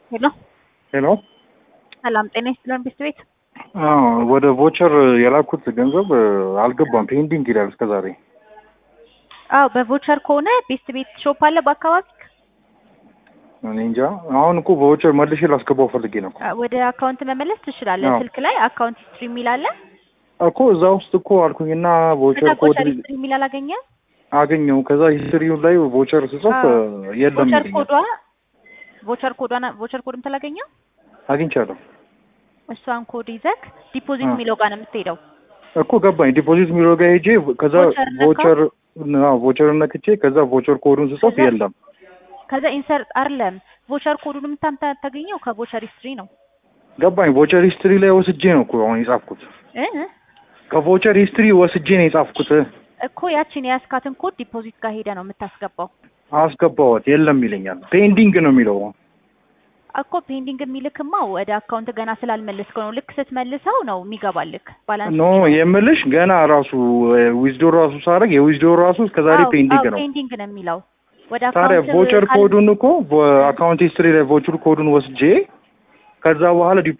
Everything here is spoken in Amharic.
ሄሎ ሄሎ ሰላም ጤና ይስጥልን ቤት ቤት አዎ ወደ ቮቸር የላኩት ገንዘብ አልገባም ፔንዲንግ ይላል እስከ ዛሬ አዎ በቮቸር ከሆነ ቤስት ቤት ሾፕ አለ በአካባቢ እኔ እንጃ አሁን እኮ በቮቸር መልሼ ላስገባው ፈልጌ ነው እኮ ወደ አካውንት መመለስ ትችላለህ አዎ። ስልክ ላይ አካውንት ሂስትሪ የሚል አለ እኮ እዛ ውስጥ እኮ አልኩኝና ቮቸር ከዛ ኮድ ቮቸር ሂስትሪ የሚል አላገኘህም አገኘው ከዛ ሂስትሪው ላይ ቮቸር ስጽፍ አዎ። የለም ቮቸር ይለኛል ኮዷ ቮቸር ኮዷን ቮቸር ኮድ የምታላገኘው አግኝቻለሁ እሷን ኮድ ይዘህ ዲፖዚት አዎ። የሚለው ጋር ነው የምትሄደው እኮ ገባኝ ዲፖዚት የሚለው ጋር ሄጄ ከዛ ቮቸር ነካው? ቮቸር አዎ ቮቸር ነክቼ ከዛ ቮቸር ኮዱን ስጽፍ ከዛ- የለም ከዛ ኢንሰርት አይደለም ቮቸር ኮዱን የምታገኘው ከቮቸር ሂስትሪ ነው ገባኝ ቮቸር ሂስትሪ ላይ ወስጄ ነው እኮ አሁን የጻፍኩት እ ከቮቸር ሂስትሪ ወስጄ ነው የጻፍኩት እኮ ያችን የያዝካትን ኮድ ዲፖዚት ጋር ሄደ ነው የምታስገባው አስገባዋት የለም ይለኛል ፔንዲንግ ነው የሚለው እኮ ፔንዲንግ የሚልክማ ወደ አካውንት ገና ስላልመለስከው ነው። ልክ ስትመልሰው ነው የሚገባልክ ባላንስ። ኖ የምልሽ ገና ራሱ ዊዝዶ ራሱ ሳደርግ የዊዝዶ ራሱ እስከዛሬ አዎ፣ ፔንዲንግ አዎ፣ ነው ፔንዲንግ ነው የሚለው ወደ ታዲያ አካውንት ቮቸር ካል- ኮዱን እኮ በአካውንት ሂስትሪ ላይ ቮቸር ኮዱን ወስጄ ከዛ በኋላ